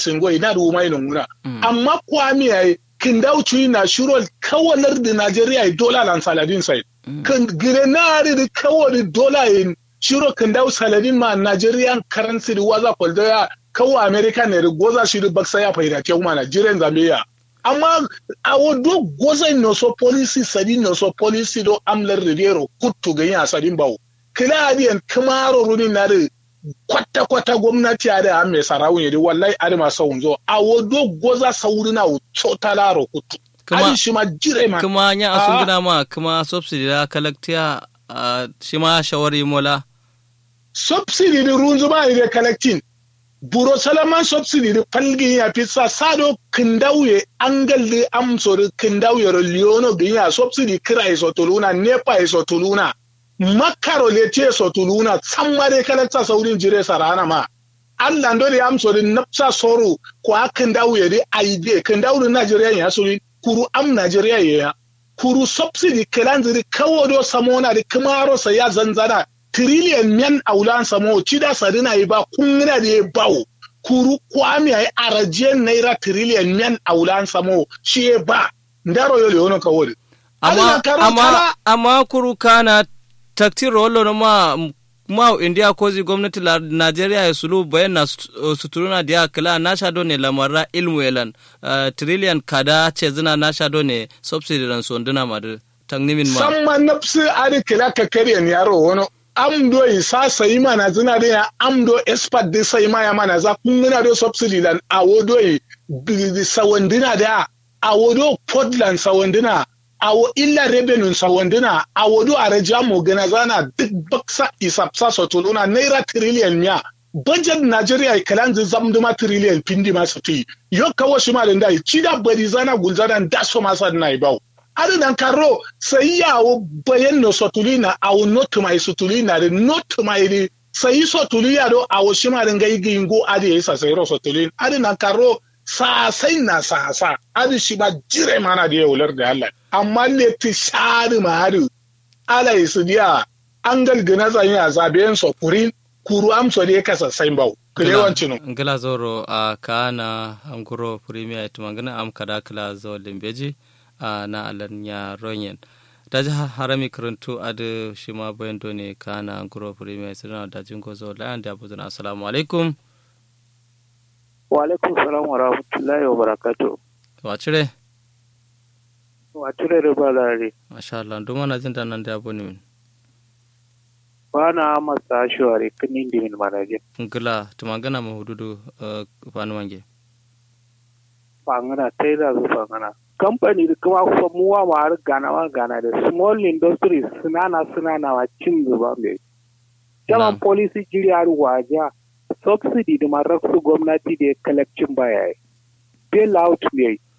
singo ina da umai nunguna amma kwami yayi kindau chui na shuro kawalar da Najeriya dola lan saladin sai kan grenari da kawai dola in shiro kindau saladin ma Nigerian currency da waza kwaldoya kawo America ne da goza shi da baksa ya faida ke kuma Nigerian Zambia amma a wado goza no so policy sadi no so policy do amlar rivero kuttu ga yin sadin bawo kila adiyan kamaro runin na da kwata kwata gwamnati a da mai sarawun yadi wallahi ari ma sawun zo a wado goza saurina o chotalaro kuttu kuma shi ma jire ma kuma nya asun gina ma kuma subsidy da kalaktiya shi ma shawari mola subsidy da runzu ba da collecting buro salaman subsidy da falgin ya fi sa sado kindauye angal da amso da kindauye leono ginya subsidy kira iso tuluna nepa iso tuluna makaro le te iso tuluna tsammare kalakta saurin jire sarana ma Allah ndo da amso da napsa soru ko kindauye da aide kindauye Najeriya ya suri kuru am Najeriya ya kuru subsidy kilanziri kawo do samona da kamaro sa ya zanzana trillion men aulan samo cida sadina yi ba kungina da ya bawo kuru kwami ay arajen naira trillion men aulan samo shi ya ba ndaro yo leono kawori amma amma amma kuru kana takti rolo no ma ma india kozi gwamnati la nigeria ya sulu bayan na suturuna dia kala na shado ne lamarra ilmu elan uh, trillion kada ce zina na shado ne subsidy ran sonduna madu tangnimin ma samma nafsi ari kila ka kariyan yaro wono amdo isa sai mana zina da amdo expert da sai ma ya mana za kun muna da subsidy lan awodo yi sawandina da awodo portland sawandina awo illa revenue sawandina awodo a raja mu gana zana duk baksa isapsa sotuluna naira trillion miya budget Nigeria kalan zamduma trillion pindi masu ti yo kawo shi ma da ndai cida bari zana gulzana da so masa na ibau ari nan karo sai yawo bayan no sotulina awo not mai sotulina de not mai de sai sotulina do awo shi ma da ngai gingo adi yasa sai ro sotulin ari nan karo sa sai na sa sa ari shi ba jire mana da yaular da Allah amma le ti shari ma hari ala isu dia an galgana zan ya zaben sokurin kuru amso ne kasa sai bau kulewancin no ngala zoro a kana anguro premier tumangana am kada kala zo limbeji a na alanya ronyen da ji harami karantu a da shi ma bayan ne kana anguro premier sirna da jingo zo layan da abu zana assalamu alaikum wa alaikum salam wa rahmatullahi wa barakatuh wa cire wa cire da balare masha Allah duma na jin da nan da abu ne min bana masa shawari kinin dimin manaje ngila tumangana mahududu fanu wange fangana tailor zu fangana kamfani da kuma kuma muwa ma har gana ma gana da small industries sunana sunana wa cin zuba mai jaman policy jiri har waja subsidy da marar su gwamnati da collection baya yi bail out ne